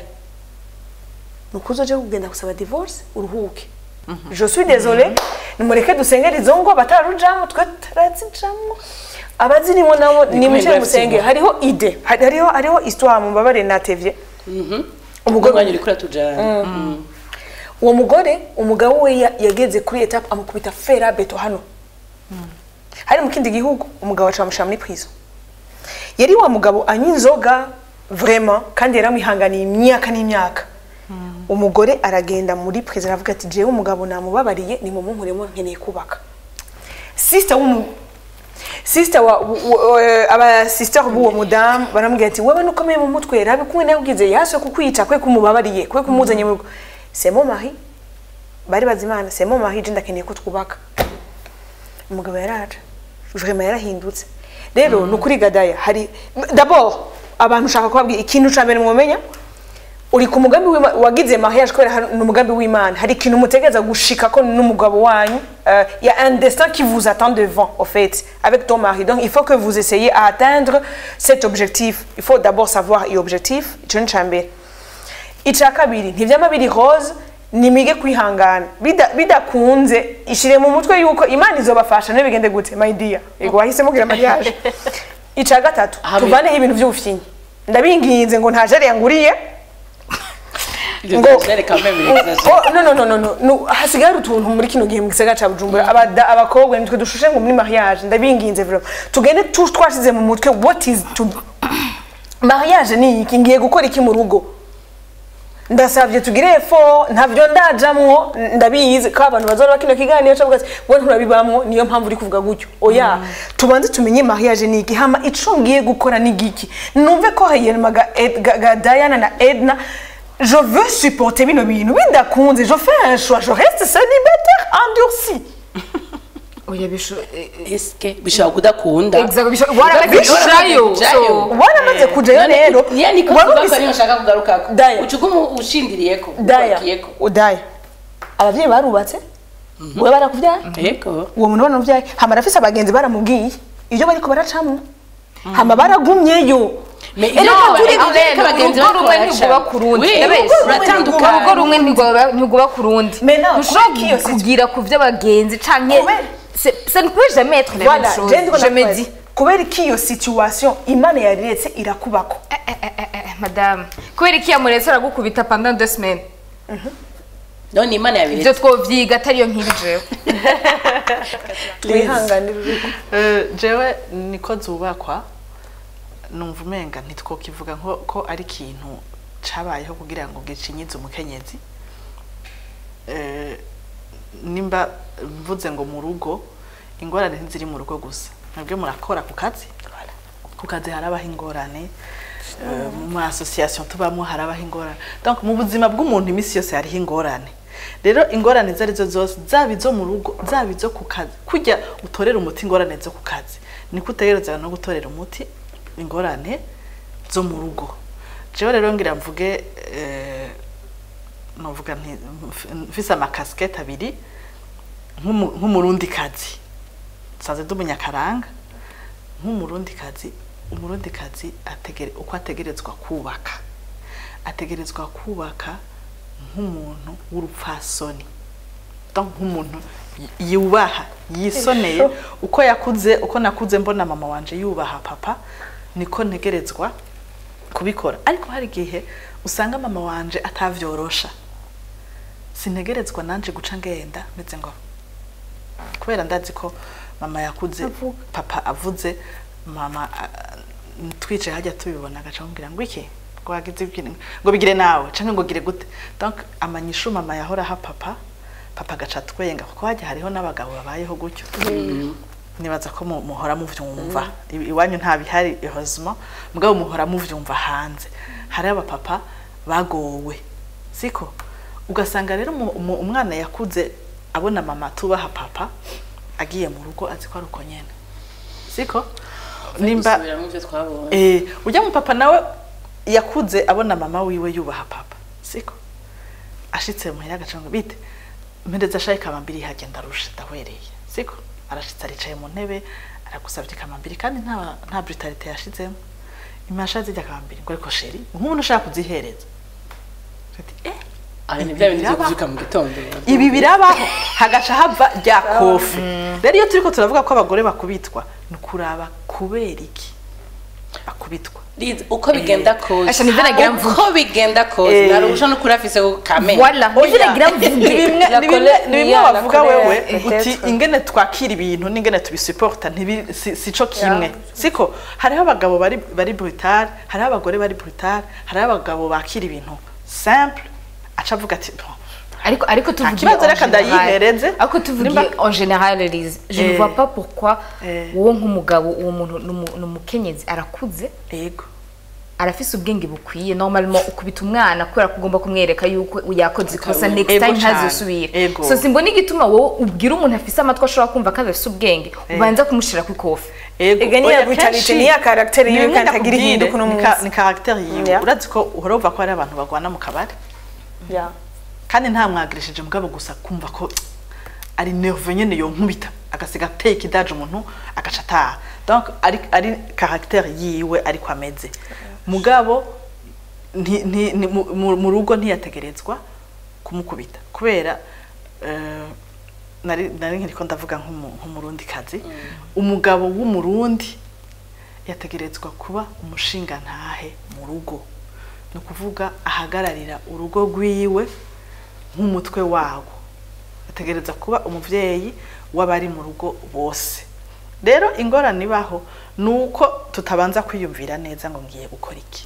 nuko uzoje kugenda gusaba divorce uruhuke je suis désolé nimureke dusengera izo ngo batararujamo twe tarazijamo abazirimo nabo nimwice grave musenge sibo. hariho ide hari- hariho hariho histoire mubabare natevye umugore umugore wanyu uriko uratujana uwo mugore umugabo we ya- yageze kuri etape amukubita fera beto hano hari mu kindi gihugu umugabo aca bamushira muri prison yari wa mugabo anywa inzoga vraiment kandi yaramwihanganiye imyaka n'imyaka umugore aragenda muri prison aravuga ati jewe umugabo namubabariye nimumumpuremo nkeneye kubaka sister w'umu sister wa w- w- eh, aba sister b'uwo mudamu baramubwira ati wewe nukomeye mu mutwe rabe kumwe nawe ugize yaswe kukwica kwe kumubabariye kwe kumuzanye mu rugo c'est mon mari bari bazimana c'est mon mari je ndakeneye ko twubaka umugabo yaraje vraiment yarahindutse rero ni ukuri gadaya hari d'abord abantu ushaka kubabwira ikintu ca mbere mwomenya uri ku mugambi w'Imana wagize mariage kubera hari- ni umugambi w'Imana hari ikintu mutegereza gushika ko n'umugabo wanyu euh, il y a un destin qui vous attend devant au fait avec ton mari donc il faut que vous essayez à atteindre cet objectif il faut d'abord savoir iyo objectif ico ni ca mbere ica kabiri ntivyama biri rose nimige kwihangana Bida- bidakunze ishire mu mutwe yuko imana izobafasha ntibigende gute my dear yego wahisemo kugira mariage ica gatatu Amen. tuvaneho ibintu vy'ubufinyi ndabinginze ngo nta jari yanguriye Ivyo ngo vyari quand même l'exagération. Oh, no no no no no no hasigaye hari utuntu muri kino gihe mu gisagara ca Bujumbura abada abakobwa nitwe dushushe ngo muri mariage ndabinginze vraiment tugende tu twashize mu mutwe what is to mariage ni iki ngiye gukora iki mu rugo ndasabye tugire efo ntavyo ndajamwo ndabizi ko abantu bazora kino kiganiro cyo ati we nturabibamwo niyo mpamvu uri kuvuga gutyo oya tubanze tumenye mariage ni iki hama ico ngiye gukora ni giki numve ko hayema ga, Ed- ga, ga Diana na Edna je veux supporter bino bintu bidakunze je fais un choix je reste célibataire endurci oya bisho eh, eh, eske bishobora kudakunda exactly bisho waramaze Bishoboka kujayo kujayo. so waramaze kujayo rero niya niko wari tubakwa ufise- niyo nshaka kugarukako Daya. ucugumu ushindiriyeko daya ubakiyeko udaya abavyeyi barubatse we barakuvyaye yego uwo muntu banamuvyaye hama arafise abagenzi baramubwiye ibyo bariko baracamwo hama baragumyeyo Me- Erega no, turi- eh, Amen, abagenzi urugo rumwe bakora ntirwuba cyane. ku rundi Oui, Yabeshe. urugo ruratandukanye. urugo rumwe ntirwuba ntirwuba ku rundi Mais non, ntushobora kubera ko iyo situ- kugira ku vy'abagenzi canke Kubera- C'est- ça ne peut jamais être la Voilà, même chose je ndiko je me nakubwira. dis kubera ko iyo situation imana yariretse irakubako Eh, eh, eh, eh, eh, madame kubera iki yamuretse aragukubita pendant deux semaines none imana ivyo yabiretse twovyiga atariyo nkiri jewe twihanganire urugo Eh, jewe niko zubakwa numva umenga ntitwokivuga nko ko ari ikintu cabayeho kugira ngo gicinyize umukenyezi Eh, nimba mvuze ngo mu rugo ingorane ntiziri mu rugo gusa mwebwe murakora ku kazi ku kazi harabaho ingorane Eh, mu ma association tubamo harabaho ingorane donc mu buzima bw'umuntu iminsi yose hariho ingorane rero ingorane izo arizo zose zaba izo mu rugo zaba izo ku kazi kujya utorera umuti ingorane zo ku kazi niko utegereza no gutorera umuti ingorane zo mu rugo jewe rero ngira mvuge eh, novuga nti mfise amakasikete abiri nk'umu- nk'umurundi kazi nsanze ndi umunyakaranga nk'umurundi kazi umurundi kazi ategere uko ategerezwa kubaka ategerezwa kubaka nk'umuntu w'urupfasoni donc nk'umuntu y- yubaha yisoneye uko yakuze uko nakuze mbona mama wanje yubaha papa niko ntegerezwa kubikora ariko hari igihe usanga mama wanje atavyorosha sintegerezwa nanje guca ngenda meze ngo kubera ndazi ko mama yakuze papa avuze mama ah, twicaye hajya tubibona agaca amubwira ngo iki ngo wagize ibyo ngo bigire nawe canke ngo gire gute donc amanyishu mama yahora ha papa papa agaca twenga kuko hajya hariho n'abagabo babayeho gutyo nibaza ko mu- muhora muvyumva I- iwanyu nta bihari heureusement mugabo muhora muvyumva hanze hari abapapa bagowe siko ugasanga rero umu- umu- umwana yakuze abona mama tubaha papa agiye mu rugo azi ko ari uko nyene siko nimba Dusubira mu byo twabonye eh ujya mu papa nawe yakuze abona mama wiwe yubaha papa siko ashitse muhira agacanga bite mpereza shayi kamambiri hagenda arusha ndahwereye siko arashitse aricaye mu ntebe aragusabye kamambiri kandi nta nta brutalite yashizemo imasha zijya kamambiri ngo ariko sheri nk'umuntu ushaka kuzihereza ati eh ari ni bya bindi byo Biraba. kuzuka mu gitondo ibi birabaho hagaca hava rya kofi rero iyo turiko turavuga ko abagore bakubitwa ni ukuraba kubera iki bakubitwa Liz, uko bigenda kose Asha, nivyo nagira mvuge. uko bigenda kose Eh. narusha no kurafise ku kamera Voilà, nivyo nagira ni mvuge. bimwe La ni bimwe colère- ni bimwe yeah, la wavuga colère, wewe peut-être. uti ingene twakira ibintu n'ingene tubisuporta ntibi si- sico kimwe siko hariho abagabo bari bari brutal hariho abagore bari brutal hariho abagabo bakira ibintu simple aca avuga ati "Bon, ariko ariko tuvugiye kibazo en reka général- ndayihereze. ariko tuvugiye Nimba- en général Elise je ne Eh. vois pas pourquoi Eh. wowe nk'umugabo uwo muntu ni umu- ni umukenyezi arakuze yego arafise ubwenge bukwiye normalement ukubita umwana kubera ko ugomba kumwereka yuko yakoze ikosa next Ego time cane. ntazosubira Ego. so simbona igituma wowe ubwira umuntu afise amatwi ashobora kumva ko adafise ubwenge ubanza kumushira ku ikofi Ego, Ega niya oya, brutality, kenshi- niya character yiwe ni kandi bimwe atagira ndakubwire, ihinduka uno ni ka- munsi. ni character yiwe Yeah. urazi ko uhora wumva ko hari abantu bagwana mu kabari Yeah. kandi nta mwagirishije mugabo gusa kumva ko ari nerve nyene yonkubita agasiga ateye ikidaje umuntu agaca ataha donc ari ari caractère yiwe ariko ameze mugabo nti- nti- ni- mu- mu- mu rugo ntiyategerezwa kumukubita kubera eh, nari nari nkiriko ndavuga nk'umu- nk'umurundi kazi umugabo w'umurundi yategerezwa kuba umushinga ntahe mu rugo ni ukuvuga ahagararira urugo rwiwe nk'umutwe wawo ategereza kuba umuvyeyi w'abari mu rugo bose rero ingorane ibaho ni uko tutabanza kwiyumvira neza ngo ngiye gukora iki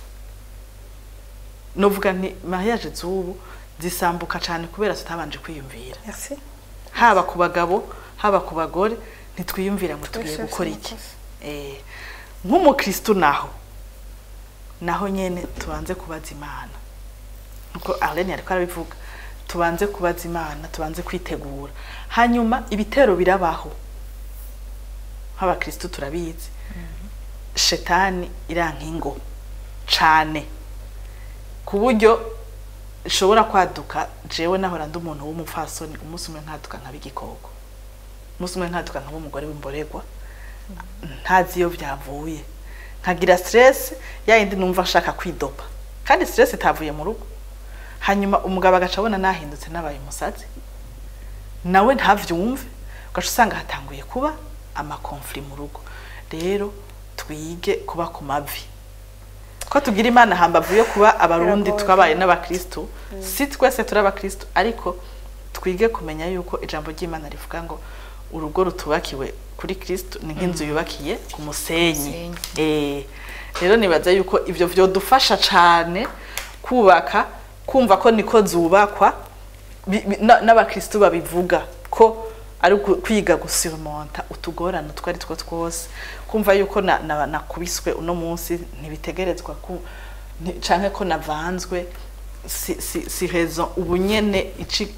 novuga nti mariage z'ubu zisambuka cyane kubera tutabanje kwiyumvira Merci. haba ku bagabo haba ku bagore ntitwiyumvira ngo tugiye Twese gukora si iki amakosa. Eh, nk'umukristu naho naho nyene tubanze kubaza imana nkuko arlene yariko arabivuga tubanze kubaza imana tubanze kwitegura hanyuma ibitero birabaho nk'abakristu turabizi shetani iranka ingo cane ku buryo ishobora kwaduka jewe nahora ndi umuntu w'umupfasoni umunsi umwe nkaduka nkaba igikoko umunsi umwe nkaduka nkaba umugore w'imboregwa ntazi iyo byavuye nkagira stress yayindi numva ashaka kwidopa kandi stress itavuye mu rugo hanyuma umugabo agaca abona nahindutse nabaye umusazi nawe ntavyumve ugaca usanga hatanguye kuba amakonfli mu rugo rero twige kuba ku mavi ko tugira imana hambavu yo kuba abarundi Biragoye. twabaye n'abakristu si twese turi abakristu ariko twige kumenya yuko ijambo ry'imana rivuga ngo urugo rutubakiwe kuri kristu ni nk'inzu yubakiye ku musenyi Eh, rero nibaza yuko ivyo vyodufasha cane kubaka kumva ko niko zubakwa bi- bi- na- n'abakristu babivuga ko ari uku- kwiga gusurmonta utugorane utwo ari two twose kumva yuko na- na- nakubiswe uno munsi ntibitegerezwa ku nti- canke ko navanzwe si, si, si raison ubu nyene ici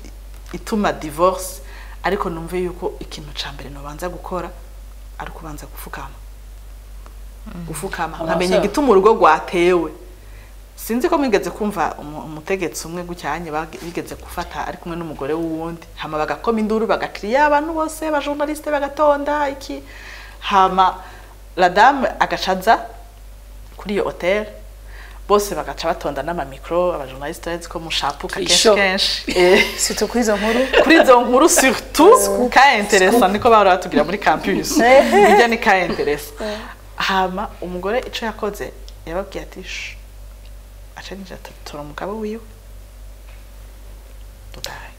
ituma divorce ariko numve yuko ikintu ca mbere nobanza gukora ari kubanza gufukama gufukama Abasore. nkamenya igituma urugo rwatewe sinzi ko mwigeze kumva umu- umutegetsi umwe gucyanye bage- bigeze gufata ari kumwe n'umugore w'uwundi hama bagakoma induru bagakiriya abantu bose abajournaliste bagatonda iki hama la dame agacaza kuri iyo hotel bose bagaca batonda n'amamikro abajournaliste urazi ko mushapuka kenshi Isho. kenshi Eh, surtout kuri izo nkuru kuri izo nkuru surtout ka interesa niko bahora batubwira muri campus bijya ni ka interesa hama umugore ico yakoze yababwiye ati "Shh, aca ninjira tora umugabo wiwe dudaye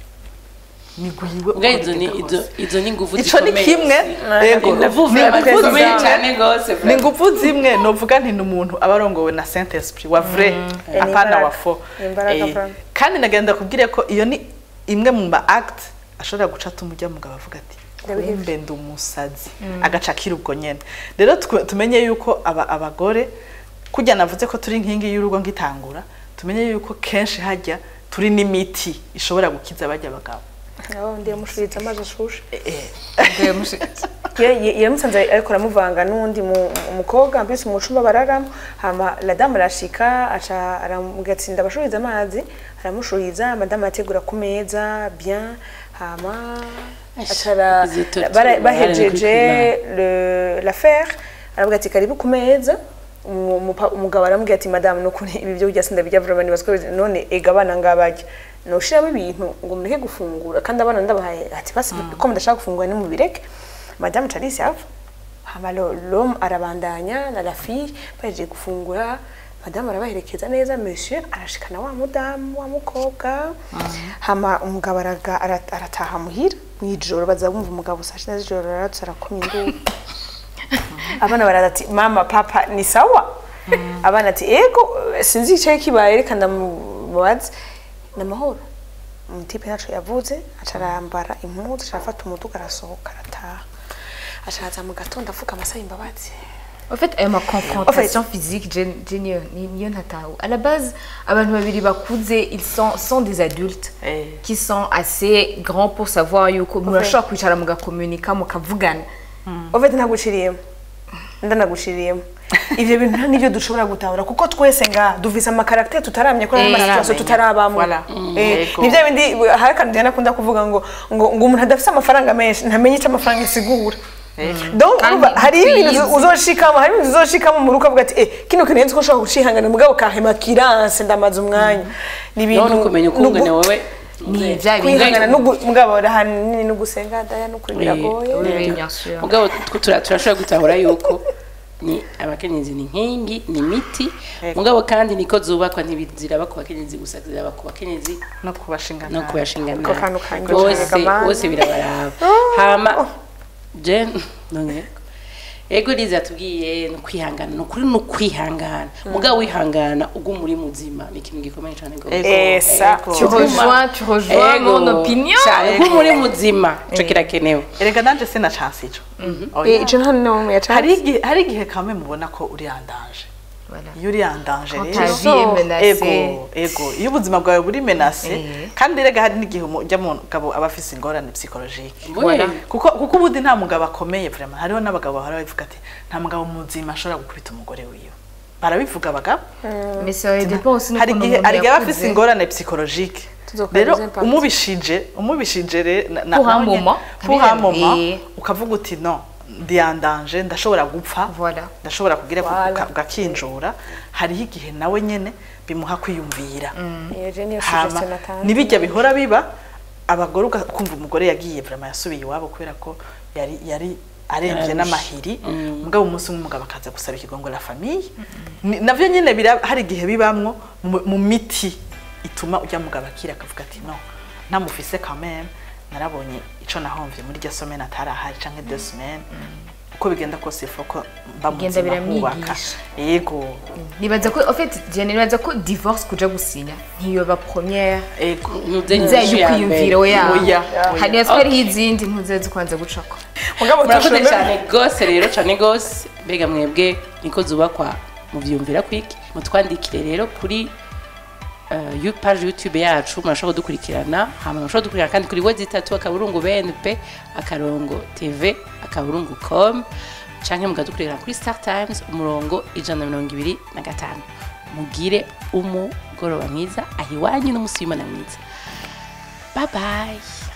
nigwiwe ubwo izo ni izo izo ni ingufu ico ni zikomeye. kimwe yego ingufu ni ingufu zikomeye zimwe cyane rwose ni ingufu zimwe novuga nti ni umuntu aba arongowe na saint esprit wa vrai Eh, ni apana imbaraga. wa fo Ni imbaraga Eh, pana. kandi nagenda kubwire ko iyo ni imwe mu ma act ashobora guca atuma ujya mugabo avuga ati Ndabihebye. kumbe ndi umusazi agaca akira ubwo nyene rero twe- tumenye yuko aba abagore kujya navuze ko turi inkingi y'urugo ngitangura tumenye yuko kenshi hajya turi n'imiti ishobora gukiza bajya abagabo nabo ndiye mushuriza amazi ashushe Eh, Ye- yaramusanze ariko aramuvanga n'undi mu- umukobwa mbese mu cumba bararamo hama la dame arashika aca aramugatsinda abashuriza amazi aramushuriza madame ategura ku meza bien hama acara izi torture bara- barari bahejeje kuri le- l'affaire aravuga ati karibu ku meza Umu- umupa- umugabo aramubwira ati madame nukuri ibi byo urya sindabirya vraiment nibazwa ko bizi- none ega abana ngabarya noshiramo ibintu ngo mureke gufungura kandi abana ndabahaye ati basi ko mudashaka gufungura nimubireke madame Charisse ava hama lo- l'homme arabandanya na la fille bahejeje gufungura madame arabaherekeza neza monsieur arashikana wa mudamu wa mukobwa hama umugabo araga- ara- arataha muhira mw'ijoro baza bumva umugabo saa sita z'ijoro aratse arakoma induru abana baraza ati mama papa ni sawa abana ati ego sinzi icyo kibaye reka ndamubaze ni amahoro umutipe ntaco yavuze aca arambara impuzu aca arafata umuduga arasohoka arataha aca araza mu gatondo avuga amasaha imbabazi En fait, ayo ma confrontation physique, je, je niyo ni- niyo ntatahu. À la base, abantu babiri bakuze, ils sont, sont des adultes Eh. qui sont assez grands pour savoir yuko murashobora kwicara mugakomunika mukavugana. ovete ntaguciriyemo ndanaguciriyemo ivyo bintu nta nivyo dushobora gutahura kuko twese nga duvise amakaraktere tutaramye ko Eh, n'amasituasiyo taramenya. tutarabamwe Voilà. Eh, Yego. ni bya bindi hari akantu njyana akunda kuvuga ngo ngo ngo umuntu adafise amafaranga menshi ntamenye icyo amafaranga isigura donc Kandi urumva hari ibintu twiyizi. uzoshikamo hari ibintu uzoshikamo mu rugo avuga ati eh kino kintu nzi ko nshobora gucihangana mugabo kahema kiranse ndamaze umwanya ni ibintu none ukumenya ukungane wowe Ni vya bintu kwihangana n'ugu- mugabo ahanini no gusenga daya no kuri biragoye Oui, oui, bien sûr. mugabo tw- tura- turashobora gutahura yuko ni abakenyezi ni inkingi ni imiti mugabo kandi niko zubakwa ntibiziraba ku bakenyezi gusa ziraba ku bakenyezi no kubashinga no nabi. kubashingana Ako kantu kanjye bose kanyega bose birabaraba hama je none ego liza tubwiye ni ukwihangana ni ukuri ni ukwihangana mugabo wihangana uguma uri muzima ni ikintu gikomeye cyane rwose Ego, Esa, ego. Tu rejoins, tu rejoins Ego, mon opinion. cyane uguma uri muzima ico kirakenewe erega nanje sina chance ico Eh, Oya. ico nta n'umwe yacanze hari igihe hari igihe kamwe mubona ko uri yandanje Voilà. iyo uri yandanje Quand rero ta vie est menacée. ego ego iyo ubuzima bwawe buri menase Eh. kandi rega hari n'igihe ujya mu mugabo aba afise ingorane psychologique Voilà. kuko kuko ubundi nta mugabo akomeye vraiment hariho n'abagabo bahora bavuga ati nta mugabo muzima ashobora gukubita umugore wiwe barabivuga abagabo Mais ça dépend aussi hari n'ukuntu igihe umuntu hari igihe aba afise yakuze. ingorane psychologique Tuzokora rero des impacts. umubishije umubishije re na- na- Pour un nawe nyene- moment. pour un Eh. moment ukavuga uti no ndiyandanje ndashobora gupfa Voilà. ndashobora kugira Voilà. uka- ugakinjura hariho igihe nawe nyene bimuha kwiyumvira iyo je niyo hama suggestion natanze nibijya bihora biba abagore ukumva umugore yagiye vraiment yasubiye iwabo kubera ko yari yari arembye Yararushe. n'amahiri mugabo umunsi umwe umugabo akaza gusaba ikigongo la famille Ni- navyo nyene bira- hari igihe bibamwo mu- mu miti ituma ujya mugabo akira akavuga ati no ntamufise quand même narabonye ico nahomvye muri rya semaine atarahari canke deux semaines uko bigenda kose ifu ko mba Bigenda muzima kubaka biramwigisha. yego nibaza ko en fait je nibaza ko divorce kuja gusinya ntiyoba première yego Ntuze nzira nyinshi yo ya kwiyumvira mbere. oya Oya, oya. hari hariho izindi ntuze zikwanza gucako mugabo murakoze turashobora cyane rwose rero cyane rwose mbega mwebwe niko zubakwa mubyumvira kwiki mutwandikire rero kuri uh, yu- page youtube yacu murashobora kudukurikirana hama murashobora kudukurikirana kandi kuri wezi itatu akaburungu bnp akarongo tv akaburungu com canke mukadukurikirana kuri star times umurongo ijana na mirongo ibiri na gatanu mugire umugoroba mwiza ahiwanyu n'umusi w'imana mwiza bye bye